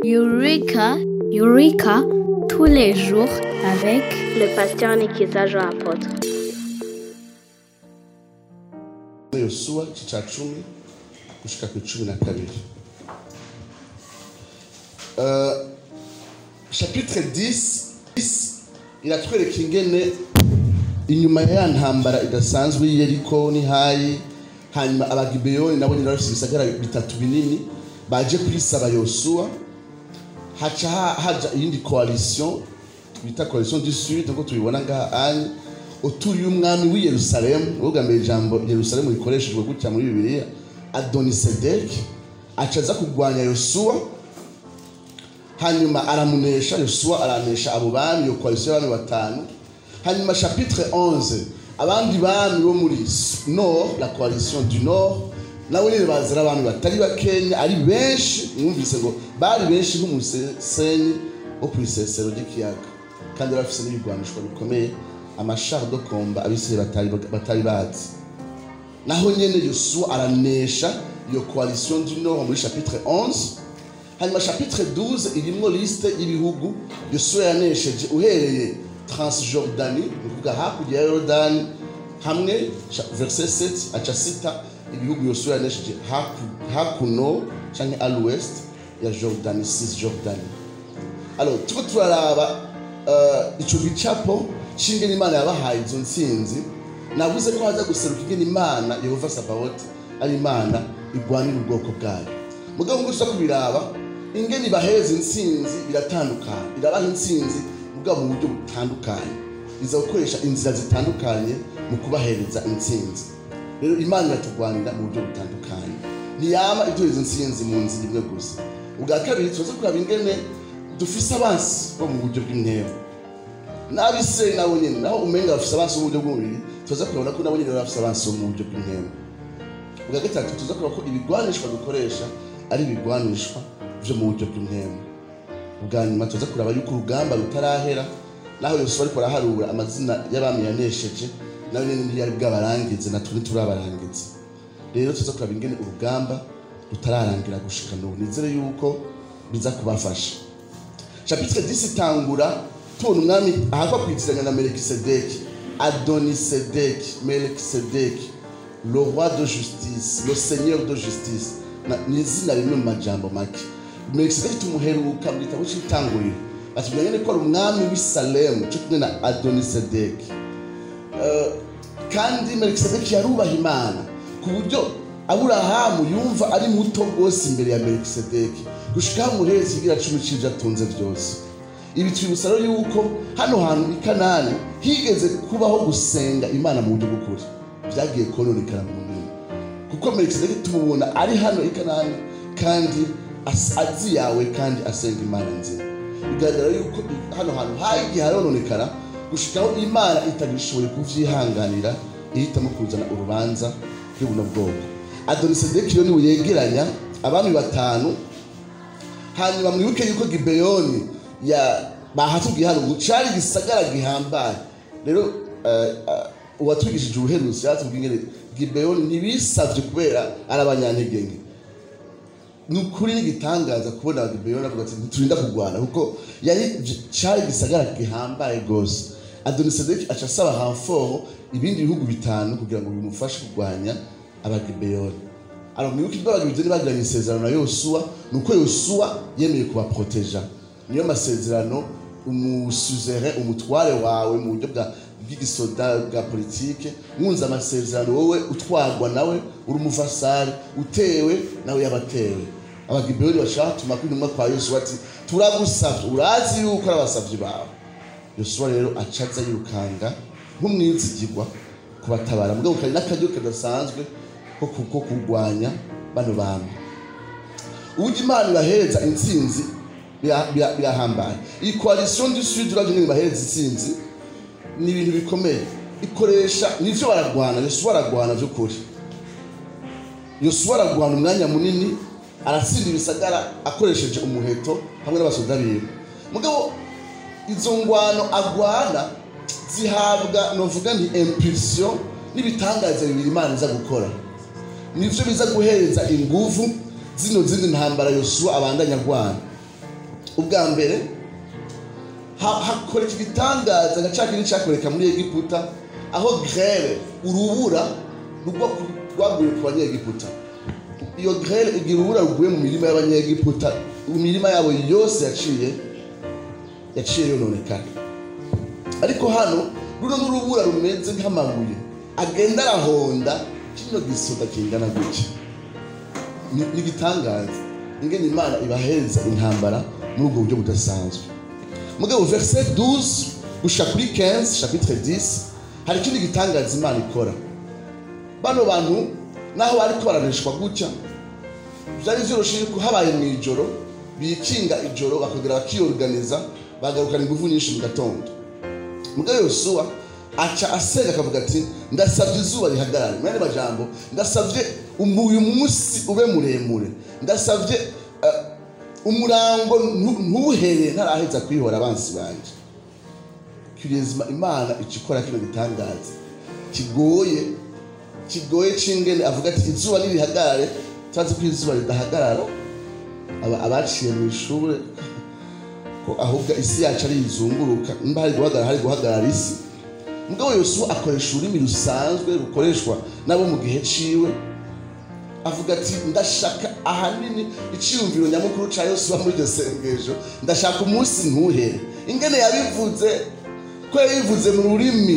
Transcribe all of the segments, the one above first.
Eureka, Eureka, tous les jours avec le pasteur Nikiza Jean Apôtre. yosuwa igice cya cumi gushika ku cumi na kabiri Euh, chapitre 10 10 iratwereka ingene inyuma ya ya ntambara idasanzwe y'iyeriko n'ihayi hanyuma abagibeyoni nabo nyine bafite ibisagara bitatu binini baje kwisaba yosuwa haca ha- haja iyindi coalition twita coalition du sud nkuko tubibona ngaha anye uturiye umwami w'i yerusalemu uvuga mbere ijambo yerusalemu rikoreshejwe gutya muri bibiliya adonisedeki aca aza kurwanya yosuwa hanyuma aramunesha yosuwa aranesha abo bami iyo coalition y'abami batanu hanyuma chapitre 11 abandi bami bo muri nord la coalition du nord nabo nyine bazira abami batari bakenya ari benshi mwumvise ngo bari benshi nk'umusenyi wo ku isesero ry'ikiyaga kandi bari bafise n'ibigwanishwa bikomeye amashar do komba abisirayeli batari, batari bazi naho nyene yosuwa aranesha iyo coalition du nord muri chapitre 11 hanyuma chapitre 12 irimwo liste y'ibihugu yosuwa yanesheje uhereye transjordani ni ukuvuga hakurya ya yorodani hamwe cha- verset 7 aca sita ibihugu yosuwa yanesheje haku- hakuno canke a l'ouest ya jordani cisjordani alors turiko turaraba uh, ico gicapo c'ingene imana yabahaye izo ntsinzi navuze ko haza guseruka ingene imana yehova sabawoti ari imana igwanira ubwoko bwayo mugabo ngo tuza kubiraba ingene ibahereza intsinzi biratandukanye irabaha intsinzi mugabo mu buryo butandukanye iza gukoresha inzira zitandukanye mu kubahereza intsinzi rero imana iratugwanira mu buryo butandukanye ntiyama iduhereza intsinzi mu nzira imwe gusa ubwa kabiri tuza kuraba ingene dufise abansi bo mu buryo bw'intego n'abisirayeli nabo nyene naho umenga bafise abansi bo mu buryo bw'umubiri tuza kurabona ko nabo nyene baba bafise abansi bo mu buryo bw'intego ubwa gatatu tuza kuraba ko ibigwanishwa dukoresha ari ibigwanishwa vyo mu buryo bw'intego ubwa nyuma tuza kuraba yuko urugamba rutarahera naho yosuwa ariko araharura amazina y'abami yanesheje nawe nyene ntiyari bwabarangize natwe ntiturabarangiza rero tuza kuraba ingene urugamba rutararangira gushika n'ubu nizere yuko biza kubafasha chapitre 10 itangura tubona umwami ahakwa kwitiranya na melikisedeki adonisedeki melikisedeki le roi de justice le seigneur de justice Na- ni izina rimwe mu majambo make melikisedeki tumuheruka mu gitabo c'itanguriro batubwira nyene ko ari umwami w'i salemu co kumwe na adonisedeki Eh, kandi melikisedeki yarubaha imana ku buryo aburahamu yumva ari muto rwose imbere ya melikisedeki gushika hamuhereza ikigira cumi c'ivyo atunze vyose ibi twibutsa rero yuko hano hantu i kanani higeze kubaho gusenga imana mu buryo bw'ukuri vyagiye kononekara mu nyuma kuko melikisedeki tumubona ari hano i kanani kandi as- azi yawe kandi asenga imana nzima bigaragara yuko i- hano hantu hagiye harononekara gushikaho imana itagishoboye kuvyihanganira ihitamo kuzana urubanza rw'ubuno bwoko adonisedeki rero niwe yegeranya abami batanu hanyuma mwibuke yuko gibeyoni ya bahatubwiye hano ngo cari igisagara gihambaye rero eh, eh, uwatwigishije ubuherutsi yatubwiye ingene gibeyoni ntibisavye kubera ari abanyantege nke ni ukuri n'igitangaza kubona abagibeyoni avuga ati ntiturinda kurwana kuko yari cari igisagara gihambaye rwose adonisedeki aca asaba hamforo ibindi bihugu bitanu kugira ngo bimufashe kurwanya abagibeyoni alors mwibuke ibyo abagibeyoni bagiranye isezerano na yosuwa ni uko yosuwa yemeye kubaproteja niyo masezerano umusuzere umutware wawe mu buryo bwa bw'igisoda bwa politike mwunze amasezerano wowe utwarwa nawe uri umuvasari utewe nawe yabatewe abagibeyoni bashaka tuma kwintumwa kwa yosuwa ati turagusavye urazi yuko ari abasavyi bawe yosuwa rero acaza yirukanga nk'umwizigirwa kubatabara mugabo kari n'akaryo kadasanzwe ko ku- ko kurwanya bano bantu uburyo imana ibahereza intsinzi bira- bira- birahambaye iyi coalition du sud uravye ingene ibahereza intsinzi ni ibintu bikomeye ikoresha nivyo baragwana yosuwa aragwana vy'ukuri yosuwa aragwana umwanya munini aratsinda ibisagara akoresheje umuheto hamwe n'abasoda biwe mugabo izo ngwano agwana zihabwa novuga nti impulsion n'ibitangaza bibiri imana iza gukora nivyo biza guhereza inguvu zino zindi ntambara yosuwa abandanya agwana ubwa mbere ha- hakora iki gitangaza nka cya kindi cyakoreka muri egiputa aho grere urubura rugwa ku- rwaguye ku banyegiputa iyo grere igira urubura ruguye mu mirima y'abanyegiputa mu mirima yabo yose yaciye yaciye yononekana ariko hano runo n'urubura rumeze nk'amabuye agenda arahonda kino gisoda kingana gutya ni ni igitangaza ingene imana ibahereza intambara muri ubwo buryo budasanzwe mugabo verset 12 gushika kuri 15 chapitre 10 hari ikindi gitangaza imana ikora bano bantu naho bariko baraneshwa gutya byari vyoroshe yuko habaye mu ijoro bikinga ijoro bakongera bakiyorganiza bagarukana ingufu nyinshi mu gatondo mugabo yosuwa aca asenga akavuga ati ndasavye izuba rihagarare mwene majambo ndasavye umu- uyu munsi ube muremure ndasavye eh, umurango ntu- ntuhere ntaraheza kwihora abansi banje kirizima imana ica ikora kino gitangaza kigoye kigoye c'ingene avuga ati izuba nirihagarare turazi ko izuba ridahagarara aba abaciye mu ishure ko ahubwo isi yacu ari izunguruka nimba hari guhagarara hari guhagarara isi mugabo yosuwa akoresha ururimi rusanzwe rukoreshwa nabo mu gihe ciwe avuga ati ndashaka ahanini iciyumviro nyamukuru ca yosuwa muri iryo sengesho ndashaka umunsi ntuhere ingene yabivuze ko yabivuze mu rurimi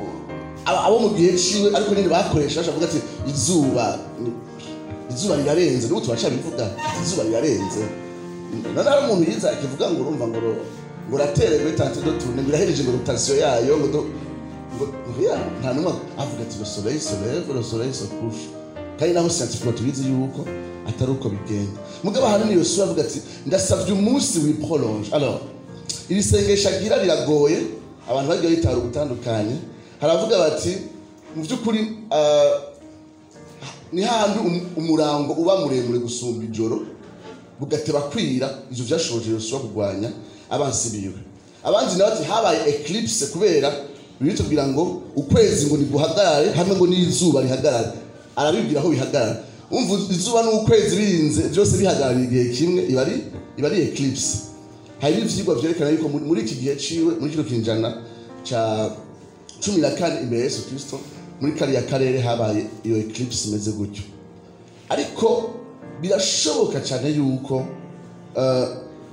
abo abo mu gihe ciwe ariko nyine bakoresha bavuga ati izuba ni- izuba rirarenze n'ubu turacabivuga ati izuba rirarenze none hari umuntu yiza akivuga ngo urumva ngo ro- ngo ratere tante do tune ngo irahereje ngo rotation yayo ngo do ngo ngo ya nta numwe avuga ati le soleil se lève le soleil se couche kandi naho scientifique tubizi yuko atari uko bigenda mugabo ahanini yosuwa avuga ati ndasavye umunsi wiprolonge alors iri sengesho agira riragoye abantu bagiye bitara ubutandukanye haravuga bati mu by'ukuri ah, ni hahandi um- umurango uba muremure gusumba ijoro bugateba kwira ivyo vyashoboje yosuwa kurwanya abansi biwe abandi nawe ati habaye eclipse kubera bibiri tubwira ngo ukwezi ngo niguhagarare hamwe ngo n'izuba rihagarare arabibwira aho bihagarara umva izuba n'ukwezi birinze byose bihagarariye igihe kimwe iba ari iba ari eclipse hari n'ivyigwa vyerekana yuko muri muri iki gihe ciwe muri kino kinjana ca cumi na kane imbere ya yesu kristo muri kariya karere habaye iyo eclipse imeze gutyo ariko birashoboka cyane yuko eh,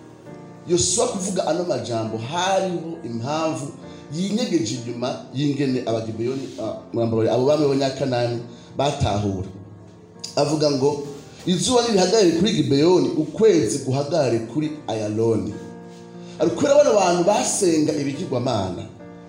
yosuwa kuvuga ano majambo hariho impamvu yinyegeje inyuma y'ingene abagibeyoni ah, murambabare abo bami b'abanyakanani batahura avuga ngo izuba nirihagarare kuri gibeyoni ukwezi guhagarare kuri ayaloni ari kubera bano bantu basenga ibigirwamana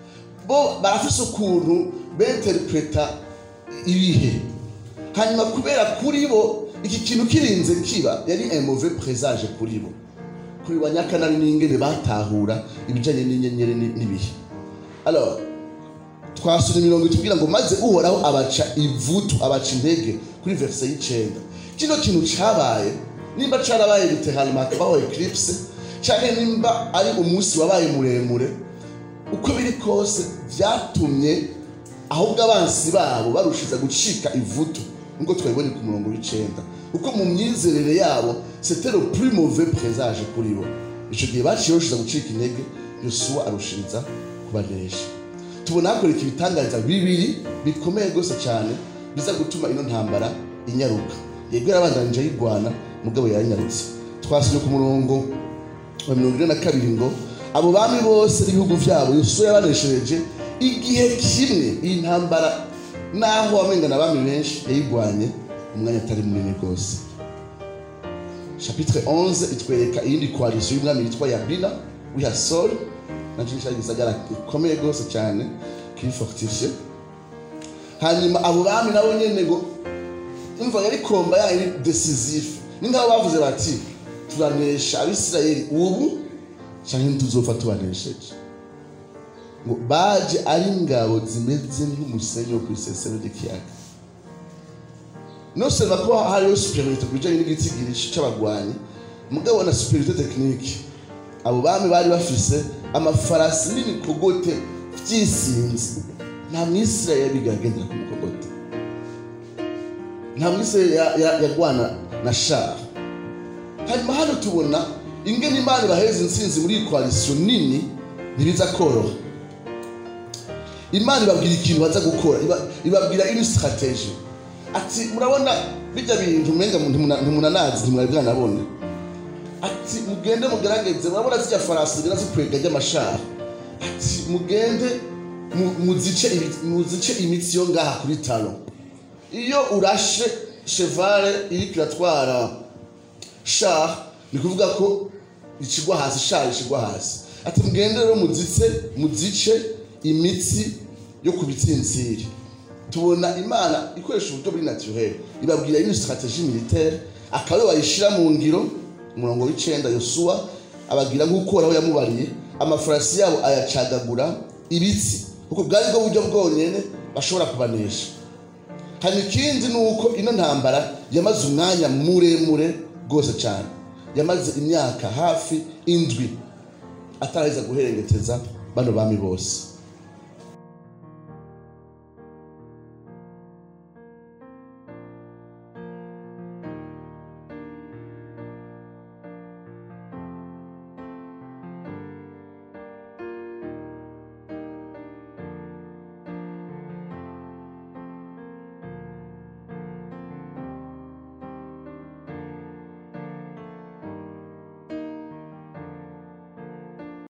bo barafise ukuntu benterpreta ibihe hanyuma kubera kuri bo iki kintu kirinze kiba yari un mauvais présage kuri bo kuri banyakanani n'ingene batahura ibijanye n'inyenyeri ni- n'ibihe alors twasura imirongo itubwira ngo maze uhoraho abaca ivutu abaca intege kuri verse y'icenda kino kintu cabaye nimba carabaye literalement hakabaho eclipse canke nimba ari umunsi wabaye muremure uko biri kose vyatumye ahubwo abansi babo barushiza gucika ivutu nkuko twabibonye ku murongo w'icenda kuko mu myizerere yabo c'était le plus mauvais présage kuri bo ico gihe baciye barushiza gucika intege yosuwa arushiriza kubanesha tubona hakoreka ibitangariza bibiri bikomeye rwose cyane biza gutuma ino ntambara inyaruka yego yarabandanije ayirwana mugabo yarinyarutse twasubye ku murongo wa mirongo ine na kabiri ngo abo bami bose n'ibihugu byabo yosuwa yabaneshereje igihe kimwe iyi ntambara naho wamengana abami benshi yayirwanye umwanya atari munini rwose chapitre 11 itwereka iyindi koalisiyo y'umwami yitwa yabina wihasori nacyo cyari gisagara gikomeye rwose cyane kiri fortifiye hanyuma abo bami nabo nyene ngo imva yari komba yayo iri decisive ni nk'abo bavuze bati turanesha abisirayeli ubu canke ntituzopfa tubanesheje ngo baje ari ingabo zimeze nk'umusenyi wo kw'isesero ry'ikiyaga non seulement ko hariho superiorité ku bijanye n'igitigiri c'abagwanyi mugabo na superiorité technique abo bami bari bafise amafarasi n'imikogote vyisinze nta mwisirayeli yagendera ku mukogote nta mwisirayeli ya- ya- yarwana na shara hanyuma hano tubona ingene imana ibaheza intsinzi muri iyi koalisiyo nini ntibiza koroha imana ibabwira ikintu baza gukora iba- ibabwira ini strategy ati murabona bijya bintu umenga ntimuna- ntimunanazi ntimwari bwanabona ati mugende mugerageze murabona zijya farasi zigenda zikwega ry'amashara ati mugende mu- muzice ibi- muzice imitsi yo ngaha kuri talo iyo urashe chevale iriko iratwara shah ni kuvuga ko ikigwa hasi shah ikigwa hasi ati mugende rero muzice muzice imitsi yo ku bitsintsiri tubona imana ikoresha uburyo buri naturel ibabwira une stratégie militaire akaba ariyo bayishira mu ngiro umurongo w'icenda yosuwa abagira nk'uko aho yamubariye amafarasi yabo ayacagagura ibitsi kuko bwari bwo buryo bwonyene bashobora kubanesha hanyuma ikindi ni uko ino ntambara yamaze umwanya muremure rwose cyane yamaze imyaka hafi indwi ataraheza guherengeteza bano bami bose